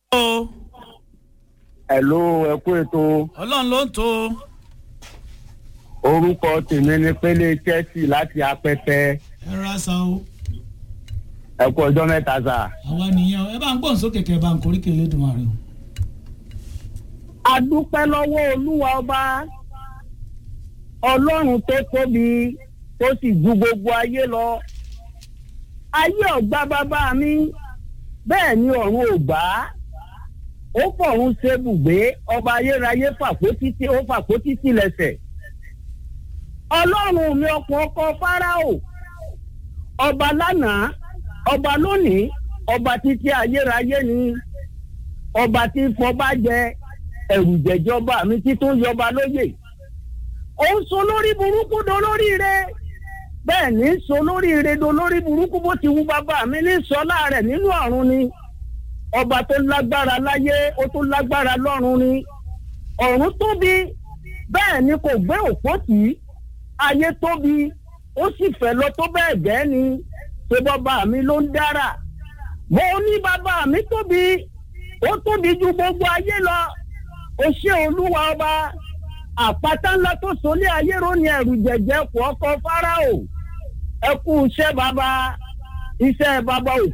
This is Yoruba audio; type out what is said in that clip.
o Hello, ẹ kú ètò ọlọ́run ló ń tó orúkọ tèmi ní pélé Chelsea láti apẹtẹ ẹ ra sa o ẹ kú ọjọ́ mẹ́ta sà. àwa nìyẹn o ẹ bá ń gbọ́n sókè kẹ́ ẹ bá ń korí kele dùn àrẹ o. a dúpẹ́ lọ́wọ́ olúwa ọba ọlọ́run tó tóbi tó sì ju gbogbo ayé lọ ayé ọ̀gbá bàbá mi bẹ́ẹ̀ ni ọ̀run ò gbà á ó fọ̀run ṣe bùgbé ọba ayérayé fàpótítì ó fàpótítì lẹ́sẹ̀ ọlọ́run mi ọkọ̀ ọkọ̀ fáráò ọba lánàá ọba lónìí ọba títí ayérayé ni ọba tí fọba jẹ ẹrù jẹjọba mi tí tó yọba lóyè ó ń so lórí burúkú do lórí ire bẹ́ẹ̀ ní so lórí ire do lórí burúkú bó ti wù bàbá mi ní sọlá rẹ̀ nínú ọ̀run ni ọba tó lágbára láyé ó tó lágbára lọ́run ni ọ̀run tóbi bẹ́ẹ̀ ni kò gbé òpó tì í ayé tóbi ó sì fẹ́ lọ tó bẹ́ẹ̀ gẹ́ ni ṣé bàbá mi ló ń dára mo ní bàbá mi tóbi ó tóbi ju gbogbo ayé lọ ó ṣe olúwa ọba àpáta ńlá tó sọlé ayé ròní ẹrù jẹjẹ kù ọkọ fáráò ẹ kú iṣẹ́ bàbá iṣẹ́ bàbá ò